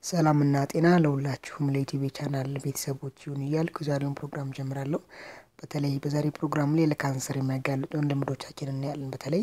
ሰላምና ጤና ለሁላችሁም ለዩቲዩብ ቻናል ቤተሰቦች ይሁን እያልኩ የዛሬውን ፕሮግራም ጀምራለሁ። በተለይ በዛሬ ፕሮግራም ላይ ለካንሰር የሚያጋልጡን ልምዶቻችን እናያለን። በተለይ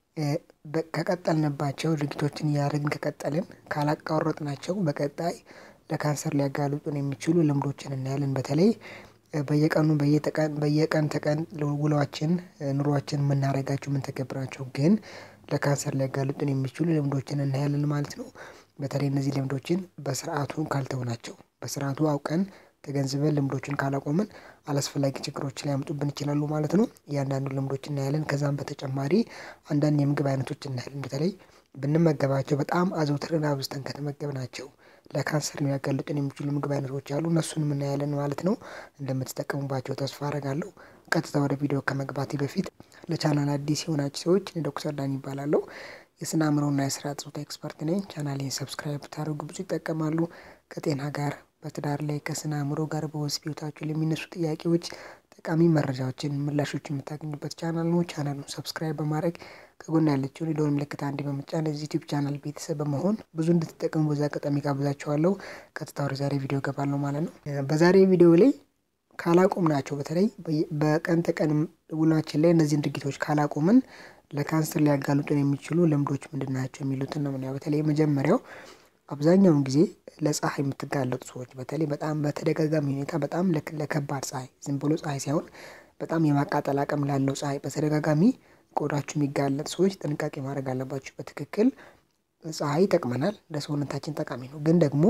ከቀጠልንባቸው ድርጊቶችን እያደረግን ከቀጠልን ካላቋረጥናቸው በቀጣይ ለካንሰር ሊያጋልጡን የሚችሉ ልምዶችን እናያለን። በተለይ በየቀኑ በየቀን ተቀን ውሏችን ኑሯችን የምናደርጋቸው የምንተገብራቸው ግን ለካንሰር ሊያጋልጡን የሚችሉ ልምዶችን እናያለን ማለት ነው። በተለይ እነዚህ ልምዶችን በስርዓቱ ካልተውናቸው በስርዓቱ አውቀን ተገንዝበን ልምዶችን ካላቆምን አላስፈላጊ ችግሮችን ሊያመጡብን ይችላሉ ማለት ነው። እያንዳንዱ ልምዶች እናያለን ከዛም በተጨማሪ አንዳንድ የምግብ አይነቶች እናያለን በተለይ ብንመገባቸው በጣም አዘውትረን አብዝተን ከተመገብናቸው ለካንሰር ሊያጋልጡን የሚችሉ ምግብ አይነቶች አሉ እነሱንም እናያለን ማለት ነው። እንደምትጠቀሙባቸው ተስፋ አደርጋለሁ። ቀጥታ ወደ ቪዲዮ ከመግባቴ በፊት ለቻናል አዲስ የሆናችሁ ሰዎች ዶክተር ዳን ይባላለሁ። የስነ አእምሮና የስርዓተ ፆታ ኤክስፐርት ነኝ። ቻናሌን ሰብስክራይብ ብታደርጉ ብዙ ይጠቀማሉ። ከጤና ጋር በትዳር ላይ ከስነ አእምሮ ጋር በወሲብ ህይወታችሁ ለሚነሱ ጥያቄዎች ጠቃሚ መረጃዎችን ምላሾችን የምታገኙበት ቻናል ነው። ቻናሉን ሰብስክራይብ በማድረግ ከጎን ያለችውን የደወል ምልክት አንዴ በመጫን እዚህ ዩቲዩብ ቻናል ቤተሰብ በመሆን ብዙ እንድትጠቀሙ በዛ አጋጣሚ ጋብዛችኋለሁ። ቀጥታ ወደ ዛሬ ቪዲዮ እገባለሁ ማለት ነው። በዛሬ ቪዲዮ ላይ ካላቆምናቸው በተለይ በቀን ተቀን ውሏችን ላይ እነዚህን ድርጊቶች ካላቆምን ለካንሰር ሊያጋልጡን የሚችሉ ልምዶች ምንድን ናቸው የሚሉትን ነው የምናየው። በተለይ የመጀመሪያው አብዛኛውን ጊዜ ለፀሐይ የምትጋለጡ ሰዎች በተለይ በጣም በተደጋጋሚ ሁኔታ በጣም ለከባድ ፀሐይ ዝም ብሎ ፀሐይ ሳይሆን በጣም የማቃጠል አቅም ላለው ፀሐይ በተደጋጋሚ ቆዳችሁ የሚጋለጥ ሰዎች ጥንቃቄ ማድረግ አለባችሁ። በትክክል ፀሐይ ይጠቅመናል ለሰውነታችን ጠቃሚ ነው። ግን ደግሞ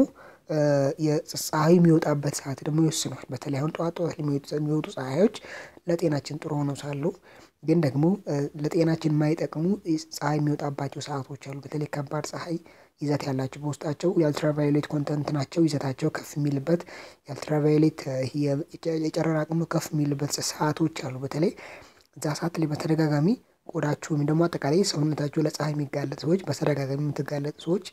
የፀሐይ የሚወጣበት ሰዓት ደግሞ ይወስነዋል። በተለይ አሁን ጠዋት ጠዋት የሚወጡ ፀሐዮች ለጤናችን ጥሩ ሆነው ሳሉ ግን ደግሞ ለጤናችን የማይጠቅሙ ፀሐይ የሚወጣባቸው ሰአቶች አሉ። በተለይ ከባድ ፀሐይ ይዘት ያላቸው በውስጣቸው የአልትራቫዮሌት ኮንተንት ናቸው ይዘታቸው ከፍ የሚልበት የአልትራቫዮሌት የጨረር አቅሙ ከፍ የሚልበት ሰአቶች አሉ። በተለይ እዛ ሰዓት ላይ በተደጋጋሚ ቆዳችሁ ወይም ደግሞ አጠቃላይ ሰውነታችሁ ለፀሐይ የሚጋለጥ ሰዎች በተደጋጋሚ የምትጋለጡ ሰዎች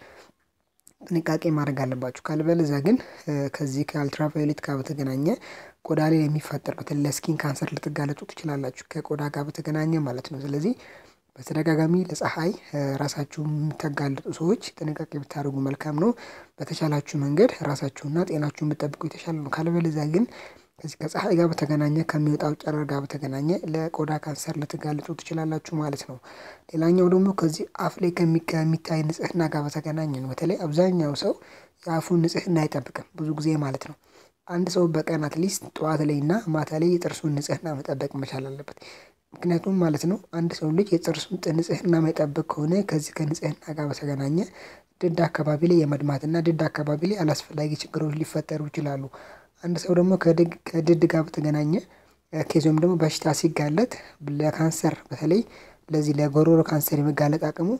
ጥንቃቄ ማድረግ አለባችሁ። ካልበለዚያ ግን ከዚህ ከአልትራቫዮሌት ጋር በተገናኘ ቆዳ ላይ የሚፈጠር በተለይ ለስኪን ካንሰር ልትጋለጡ ትችላላችሁ ከቆዳ ጋር በተገናኘ ማለት ነው። ስለዚህ በተደጋጋሚ ለፀሐይ ራሳችሁ የምታጋልጡ ሰዎች ጥንቃቄ ብታደርጉ መልካም ነው። በተቻላችሁ መንገድ ራሳችሁና ጤናችሁን ብትጠብቁ የተሻለ ነው። ካልበለዚያ ግን ከዚህ ከፀሐይ ጋር በተገናኘ ከሚወጣው ጨረር ጋር በተገናኘ ለቆዳ ካንሰር ልትጋለጡ ትችላላችሁ ማለት ነው። ሌላኛው ደግሞ ከዚህ አፍ ላይ ከሚታይ ንጽህና ጋር በተገናኘ ነው። በተለይ አብዛኛው ሰው የአፉን ንጽህና አይጠብቅም ብዙ ጊዜ ማለት ነው። አንድ ሰው በቀን አትሊስት ጠዋት ላይ እና ማታ ላይ የጥርሱን ንጽህና መጠበቅ መቻል አለበት። ምክንያቱም ማለት ነው አንድ ሰው ልጅ የጥርሱን ንጽህና ማይጠብቅ ከሆነ ከዚህ ከንጽህና ጋር በተገናኘ ድድ አካባቢ ላይ የመድማትና ድድ አካባቢ ላይ አላስፈላጊ ችግሮች ሊፈጠሩ ይችላሉ። አንድ ሰው ደግሞ ከድድ ጋር በተገናኘ ኬዝ ወይም ደግሞ በሽታ ሲጋለጥ ለካንሰር በተለይ ለዚህ ለጉሮሮ ካንሰር የመጋለጥ አቅሙ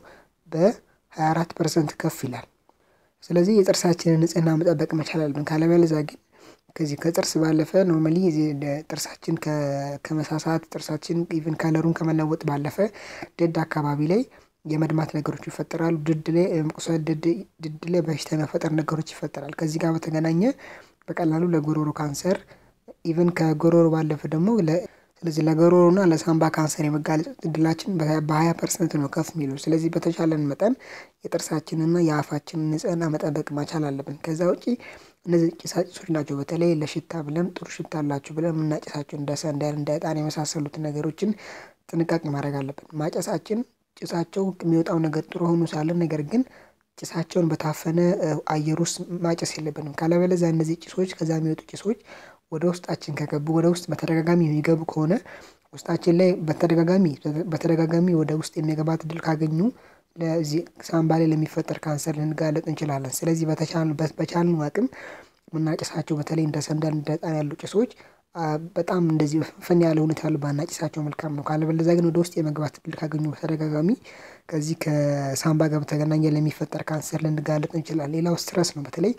በሃያ አራት ፐርሰንት ከፍ ይላል። ስለዚህ የጥርሳችንን ንጽህና መጠበቅ መቻል አለብን። ካለበለዚያ ግን ከዚህ ከጥርስ ባለፈ ኖርማሊ ጥርሳችን ከመሳሳት ጥርሳችን ኢቭን ከለሩን ከመለወጥ ባለፈ ድድ አካባቢ ላይ የመድማት ነገሮች ይፈጠራሉ። ድድ ላይ መቁሰል ድድ ላይ በሽታ የመፈጠር ነገሮች ይፈጠራል። ከዚህ ጋር በተገናኘ በቀላሉ ለጉሮሮ ካንሰር ኢቭን ከጉሮሮ ባለፈ ደግሞ ስለዚህ ለጉሮሮና ለሳምባ ካንሰር የመጋለጥ እድላችን በሀያ ፐርሰንት ነው ከፍ የሚለው። ስለዚህ በተቻለን መጠን የጥርሳችንና የአፋችንን ንጽህና መጠበቅ መቻል አለብን። ከዛ ውጪ እነዚህ ጭሳጭሶች ናቸው በተለይ ለሽታ ብለን ጥሩ ሽታ አላችሁ ብለን የምናጨሳቸው እንደ ሰንደል እንደ እጣን የመሳሰሉትን ነገሮችን ጥንቃቄ ማድረግ አለብን። ማጨሳችን ጭሳቸው የሚወጣው ነገር ጥሩ ሆኖ ሳለ ነገር ግን ጭሳቸውን በታፈነ አየር ውስጥ ማጨስ የለብንም። ካለበለዚያ እነዚህ ጭሶች ከዛ የሚወጡ ጭሶች ወደ ውስጣችን ከገቡ ወደ ውስጥ በተደጋጋሚ የሚገቡ ከሆነ ውስጣችን ላይ በተደጋጋሚ በተደጋጋሚ ወደ ውስጥ የሚገባት እድል ካገኙ ለዚህ ሳምባ ላይ ለሚፈጠር ካንሰር ልንጋለጥ እንችላለን። ስለዚህ በቻልነው አቅም የምናጭሳቸው በተለይ እንደ ሰንደል እንደ እጣን ያሉ ጭሶች በጣም እንደዚህ ፈን ያለ ሁኔታ ያሉ ባናጭሳቸው መልካም ነው። ካለበለዚያ ግን ወደ ውስጥ የመግባት እድል ካገኙ በተደጋጋሚ ከዚህ ከሳምባ ጋር በተገናኘ ለሚፈጠር ካንሰር ልንጋለጥ እንችላለን። ሌላው ስትረስ ነው። በተለይ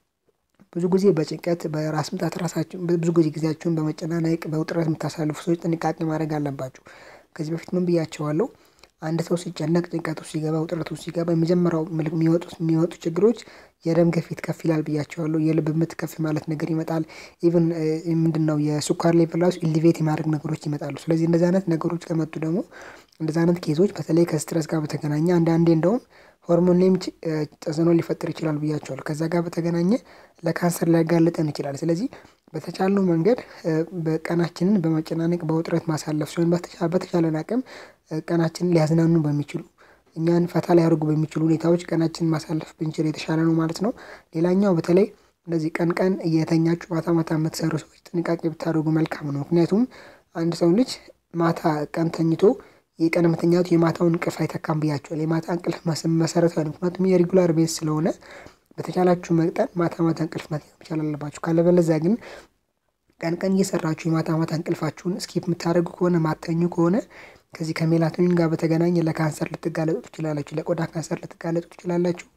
ብዙ ጊዜ በጭንቀት በራስ ምታት ራሳችሁን ብዙ ጊዜ ጊዜያችሁን በመጨናነቅ በውጥረት የምታሳልፉ ሰዎች ጥንቃቄ ማድረግ አለባችሁ። ከዚህ በፊት ምን ብያቸዋለሁ? አንድ ሰው ሲጨነቅ ጭንቀት ውስጥ ሲገባ ውጥረት ውስጥ ሲገባ የመጀመሪያው የሚወጡት የሚወጡ ችግሮች የደም ግፊት ከፍ ይላል ብያቸዋለሁ። የልብ ምት ከፍ ማለት ነገር ይመጣል። ኢቭን ምንድነው የስኳር ሌቭል ራሱ ኢሊቬት የማድረግ ነገሮች ይመጣሉ። ስለዚህ እንደዚህ አይነት ነገሮች ከመጡ ደግሞ እንደዚህ አይነት ኬዞች በተለይ ከስትረስ ጋር በተገናኘ አንዳንዴ እንደውም ሆርሞን ላይም ተጽዕኖ ሊፈጥር ይችላል ብያቸዋለሁ። ከዛ ጋር በተገናኘ ለካንሰር ሊያጋልጠን ይችላል። ስለዚህ በተቻለው መንገድ በቀናችንን በመጨናነቅ በውጥረት ማሳለፍ ሲሆን በተቻለን አቅም ቀናችንን ሊያዝናኑ በሚችሉ እኛን ፈታ ሊያደርጉ በሚችሉ ሁኔታዎች ቀናችንን ማሳለፍ ብንችል የተሻለ ነው ማለት ነው። ሌላኛው በተለይ እንደዚህ ቀን ቀን እየተኛችሁ ማታ ማታ የምትሰሩ ሰዎች ጥንቃቄ ብታደርጉ መልካም ነው። ምክንያቱም አንድ ሰው ልጅ ማታ ቀን ተኝቶ የቀን መተኛቱ የማታውን እንቅልፍ አይተካም ብያቸዋል። የማታ እንቅልፍ መሰረታዊ ነው። ምክንያቱም የሬጉላር ቤዝ ስለሆነ በተቻላችሁ መጠን ማታ ማታ እንቅልፍ መተኛት መቻል አለባችሁ። ካለበለዚያ ግን ቀን ቀን እየሰራችሁ የማታ ማታ እንቅልፋችሁን ስኪፕ የምታደርጉ ከሆነ ማተኙ ከሆነ ከዚህ ከሜላቶኒን ጋር በተገናኘ ለካንሰር ልትጋለጡ ትችላላችሁ። ለቆዳ ካንሰር ልትጋለጡ ትችላላችሁ።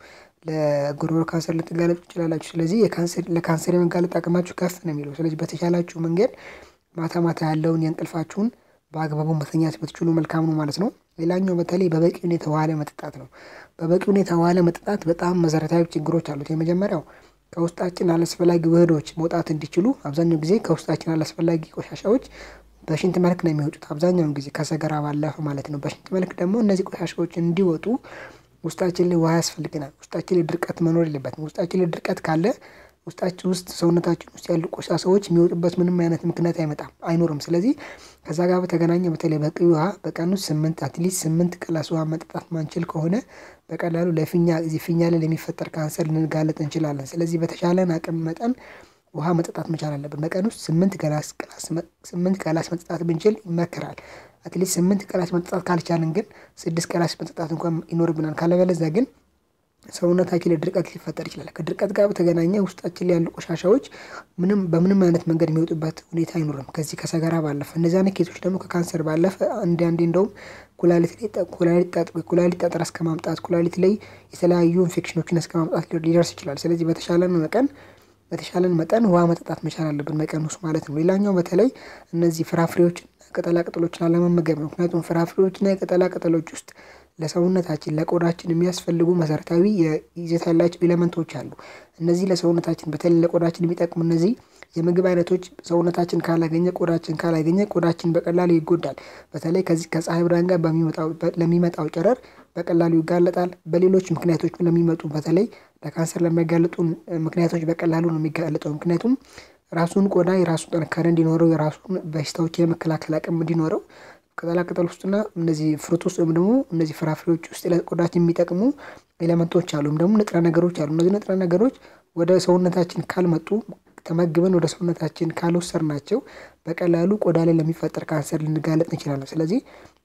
ለጉሮሮ ካንሰር ልትጋለጡ ትችላላችሁ። ስለዚህ ለካንሰር የመጋለጥ አቅማችሁ ከፍ ነው የሚለው። ስለዚህ በተቻላችሁ መንገድ ማታ ማታ ያለውን የእንቅልፋችሁን በአግባቡ መተኛት ብትችሉ መልካም ነው ማለት ነው። ሌላኛው በተለይ በበቂ ሁኔታ ውሃ መጠጣት ነው። በበቂ ሁኔታ ውሃ መጠጣት በጣም መሰረታዊ ችግሮች አሉት። የመጀመሪያው ከውስጣችን አላስፈላጊ ውህዶች መውጣት እንዲችሉ አብዛኛው ጊዜ ከውስጣችን አላስፈላጊ ቆሻሻዎች በሽንት መልክ ነው የሚወጡት። አብዛኛውን ጊዜ ከሰገራ ባለፈ ማለት ነው። በሽንት መልክ ደግሞ እነዚህ ቆሻሻዎች እንዲወጡ ውስጣችን ላይ ውሃ ያስፈልገናል። ውስጣችን ላይ ድርቀት መኖር የለበትም። ውስጣችን ላይ ድርቀት ካለ ውስጣችን ውስጥ ሰውነታችን ውስጥ ያሉ ቆሻሻዎች የሚወጡበት ምንም አይነት ምክንያት አይመጣም አይኖርም። ስለዚህ ከዛ ጋር በተገናኘ በተለይ በቂ ውሃ በቀን ውስጥ ስምንት አትሊስት ስምንት ግላስ ውሃ መጠጣት ማንችል ከሆነ በቀላሉ ለፊኛ እዚህ ፊኛ ላይ ለሚፈጠር ካንሰር ልንጋለጥ እንችላለን። ስለዚህ በተሻለን አቅም መጠን ውሃ መጠጣት መቻል አለብን። በቀን ውስጥ ስምንት ገላስ ስምንት ገላስ መጠጣት ብንችል ይመከራል። አትሊስት ስምንት ገላስ መጠጣት ካልቻልን ግን ስድስት ገላስ መጠጣት እንኳን ይኖርብናል። ካለበለዚያ ግን ሰውነታችን ላይ ድርቀት ሊፈጠር ይችላል። ከድርቀት ጋር በተገናኘ ውስጣችን ላይ ያሉ ቆሻሻዎች ምንም በምንም አይነት መንገድ የሚወጡበት ሁኔታ አይኖርም። ከዚህ ከሰገራ ባለፈ እነዚህ አይነት ኬሶች ደግሞ ከካንሰር ባለፈ አንዴ አንዴ እንደውም ኩላሊት ላይ ኩላሊት ጠጠር እስከ ማምጣት ኩላሊት ላይ የተለያዩ ኢንፌክሽኖችን እስከ ማምጣት ሊደርስ ይችላል። ስለዚህ በተሻለን መጠን በተሻለን መጠን ውሃ መጠጣት መቻል አለብን በቀን ውስጥ ማለት ነው። ሌላኛው በተለይ እነዚህ ፍራፍሬዎችን ቅጠላ ቅጠሎችን አለመመገብ ነው። ምክንያቱም ፍራፍሬዎችና የቅጠላ ቅጠሎች ውስጥ ለሰውነታችን ለቆዳችን የሚያስፈልጉ መሰረታዊ ይዘት ያላቸው ኤሌመንቶች አሉ። እነዚህ ለሰውነታችን በተለይ ለቆዳችን የሚጠቅሙ እነዚህ የምግብ አይነቶች ሰውነታችን ካላገኘ ቆዳችን ካላገኘ ቆዳችን በቀላሉ ይጎዳል። በተለይ ከዚህ ከፀሐይ ብርሃን ጋር ለሚመጣው ጨረር በቀላሉ ይጋለጣል። በሌሎች ምክንያቶች ለሚመጡ በተለይ ለካንሰር ለሚያጋልጡ ምክንያቶች በቀላሉ ነው የሚጋለጠው። ምክንያቱም ራሱን ቆዳ የራሱ ጥንካሬ እንዲኖረው የራሱን በሽታዎች የመከላከል አቅም እንዲኖረው ቅጠላ ቅጠል ውስጥና እነዚህ ፍሩት ውስጥ ወይም ደግሞ እነዚህ ፍራፍሬዎች ውስጥ ለቆዳችን የሚጠቅሙ ኤሌመንቶች አሉ ወይም ደግሞ ንጥረ ነገሮች አሉ። እነዚህ ንጥረ ነገሮች ወደ ሰውነታችን ካልመጡ ተመግበን ወደ ሰውነታችን ካልወሰድናቸው በቀላሉ ቆዳ ላይ ለሚፈጠር ካንሰር ልንጋለጥ እንችላለን። ስለዚህ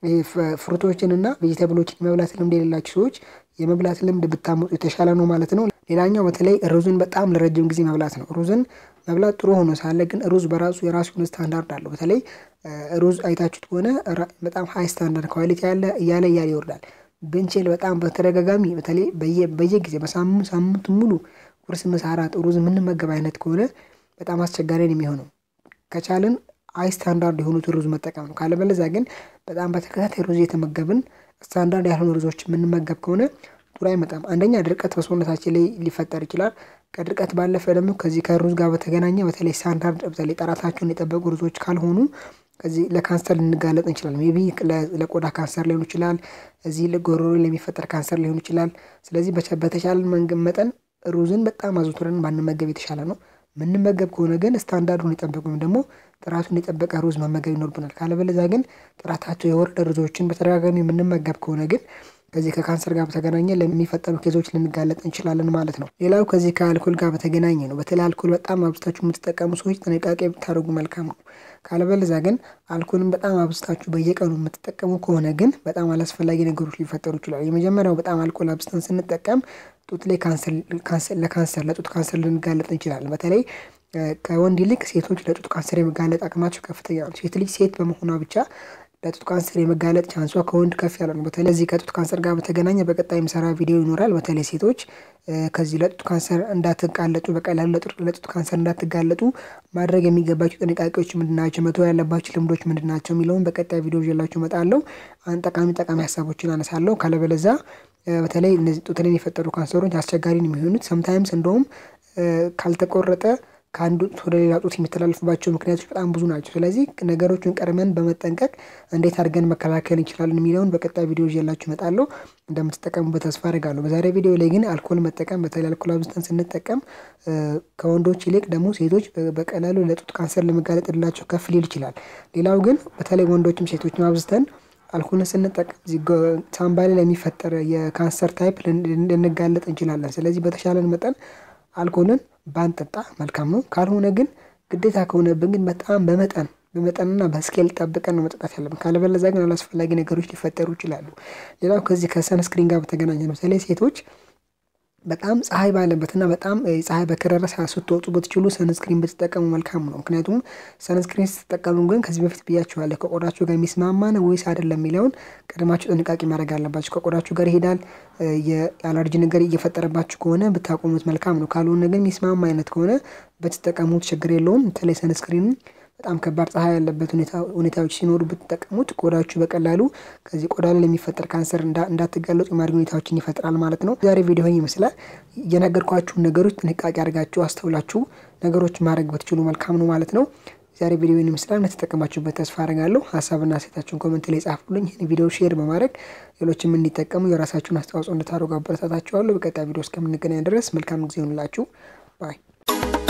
ፍሩቶችን እና ቬጂተብሎችን የመብላት ልምድ የሌላቸው ሰዎች የመብላት ልምድ ብታመጡ የተሻለ ነው ማለት ነው። ሌላኛው በተለይ ሩዝን በጣም ለረጅም ጊዜ መብላት ነው። ሩዝን መብላት ጥሩ ሆኖ ሳለ ግን ሩዝ በራሱ የራሱ የሆነ ስታንዳርድ አለው። በተለይ ሩዝ አይታችሁት ከሆነ በጣም ሀይ ስታንዳርድ ኳሊቲ ያለ እያለ እያለ ይወርዳል። ብንችል በጣም በተደጋጋሚ በተለይ በየጊዜ በሳምንት ሳምንቱ ሙሉ ቁርስ፣ ምሳ፣ እራት ሩዝ የምንመገብ አይነት ከሆነ በጣም አስቸጋሪ ነው የሚሆነው። ከቻልን ሀይ ስታንዳርድ የሆኑት ሩዝ መጠቀም ነው። ካለበለዚያ ግን በጣም በተከታታይ ሩዝ የተመገብን ስታንዳርድ ያልሆኑ ሩዞች የምንመገብ ከሆነ ጥሩ አይመጣም። አንደኛ ድርቀት በሰውነታችን ላይ ሊፈጠር ይችላል። ከድርቀት ባለፈ ደግሞ ከዚህ ከሩዝ ጋር በተገናኘ በተለይ ስታንዳርድ በተለይ ጥራታቸውን የጠበቁ ሩዞች ካልሆኑ ከዚህ ለካንሰር ልንጋለጥ እንችላለን። ሜይ ቢ ለቆዳ ካንሰር ሊሆን ይችላል። እዚህ ለጉሮሮ ለሚፈጠር ካንሰር ሊሆን ይችላል። ስለዚህ በተቻለ መንገድ መጠን ሩዝን በጣም አዘውትረን ባንመገብ የተሻለ ነው። ምንመገብ ከሆነ ግን ስታንዳርዱን የጠበቁ ወይም ደግሞ ጥራቱን የጠበቀ ሩዝ መመገብ ይኖርብናል። ካለበለዚያ ግን ጥራታቸው የወረደ ሩዞችን በተደጋጋሚ የምንመገብ ከሆነ ግን ከዚህ ከካንሰር ጋር በተገናኘ ለሚፈጠሩ ኬዞች ልንጋለጥ እንችላለን ማለት ነው። ሌላው ከዚህ ከአልኮል ጋር በተገናኘ ነው። በተለይ አልኮል በጣም አብዝታችሁ የምትጠቀሙ ሰዎች ጥንቃቄ ብታደርጉ መልካም ነው። ካለበለዚያ ግን አልኮልን በጣም አብዝታችሁ በየቀኑ የምትጠቀሙ ከሆነ ግን በጣም አላስፈላጊ ነገሮች ሊፈጠሩ ይችላሉ። የመጀመሪያው በጣም አልኮል አብዝተን ስንጠቀም ጡት ላይ ለካንሰር ለጡት ካንሰር ልንጋለጥ እንችላለን። በተለይ ከወንድ ይልቅ ሴቶች ለጡት ካንሰር የመጋለጥ አቅማቸው ከፍተኛ ነው። ሴት ልጅ ሴት በመሆኗ ብቻ ለጡት ካንሰር የመጋለጥ ቻንሷ ከወንድ ከፍ ያለ ነው። በተለይ እዚህ ከጡት ካንሰር ጋር በተገናኘ በቀጣይ የምሰራ ቪዲዮ ይኖራል። በተለይ ሴቶች ከዚህ ለጡት ካንሰር እንዳትጋለጡ በቀላሉ ለጡት ካንሰር እንዳትጋለጡ ማድረግ የሚገባቸው ጥንቃቄዎች ምንድናቸው፣ መተው ያለባቸው ልምዶች ምንድናቸው የሚለውን በቀጣይ ቪዲዮ ይዤላችሁ እመጣለሁ። አንድ ጠቃሚ ጠቃሚ ሀሳቦችን አነሳለሁ። ካለበለዛ በተለይ እነዚህ ጡት ላይ የፈጠሩ ካንሰሮች አስቸጋሪ ነው የሚሆኑት። ሰምታይምስ እንደውም ካልተቆረጠ ከአንዱ ጡት ወደ ሌላ ጡት የሚተላለፍባቸው ምክንያቶች በጣም ብዙ ናቸው። ስለዚህ ነገሮችን ቀድመን በመጠንቀቅ እንዴት አድርገን መከላከል እንችላለን የሚለውን በቀጣይ ቪዲዮ ይዤላችሁ እመጣለሁ። እንደምትጠቀሙበት ተስፋ አድርጋለሁ። በዛሬ ቪዲዮ ላይ ግን አልኮል መጠቀም በተለይ አልኮል አብዝተን ስንጠቀም ከወንዶች ይልቅ ደግሞ ሴቶች በቀላሉ ለጡት ካንሰር ለመጋለጥ እድላቸው ከፍ ሊል ይችላል። ሌላው ግን በተለይ ወንዶችም ሴቶችም አብዝተን አልኮልን ስንጠቀም ሳምባ ላይ ለሚፈጠር የካንሰር ታይፕ ልንጋለጥ እንችላለን። ስለዚህ በተሻለን መጠን አልኮልን ባንጠጣ መልካም ነው። ካልሆነ ግን ግዴታ ከሆነብን ግን በጣም በመጠን በመጠንና በስኬል ጠብቀን ነው መጠጣት ያለብን። ካለበለዚያ ግን አላስፈላጊ ነገሮች ሊፈጠሩ ይችላሉ። ሌላው ከዚህ ከሰንስክሪን ጋር በተገናኘ ነው። በተለይ ሴቶች በጣም ፀሐይ ባለበትና በጣም ፀሐይ በከረረ ስትወጡ ብትችሉ ሰንስክሪን ብትጠቀሙ መልካም ነው። ምክንያቱም ሰንስክሪን ስትጠቀሙ ግን ከዚህ በፊት ብያችኋለሁ ከቆዳችሁ ጋር የሚስማማ ነው ወይስ አይደለም የሚለውን ቀድማችሁ ጥንቃቄ ማድረግ አለባችሁ። ከቆዳችሁ ጋር ይሄዳል የአለርጂ ነገር እየፈጠረባችሁ ከሆነ ብታቆሙት መልካም ነው። ካልሆነ ግን የሚስማማ አይነት ከሆነ ብትጠቀሙት ችግር የለውም። በተለይ ሰንስክሪን በጣም ከባድ ፀሐይ ያለበት ሁኔታዎች ሲኖሩ ብትጠቀሙት ቆዳችሁ በቀላሉ ከዚህ ቆዳ ላይ ለሚፈጠር ካንሰር እንዳትጋለጡ የማድረግ ሁኔታዎችን ይፈጥራል ማለት ነው። ዛሬ ቪዲዮ ይመስላል የነገርኳችሁን ነገሮች ጥንቃቄ አድርጋችሁ አስተውላችሁ ነገሮች ማድረግ ብትችሉ መልካም ነው ማለት ነው። ዛሬ ቪዲዮ ይመስላል እንደተጠቀማችሁበት ተስፋ አደርጋለሁ። ሀሳብና አስተያየታችሁን ኮመንት ላይ ጻፉልኝ። ይህን ቪዲዮ ሼር በማድረግ ሌሎችም እንዲጠቀሙ የራሳችሁን አስተዋጽኦ እንድታደርጉ አበረታታችኋለሁ። በቀጣይ ቪዲዮ እስከምንገናኝ ድረስ መልካም ጊዜ ይሁንላችሁ ባይ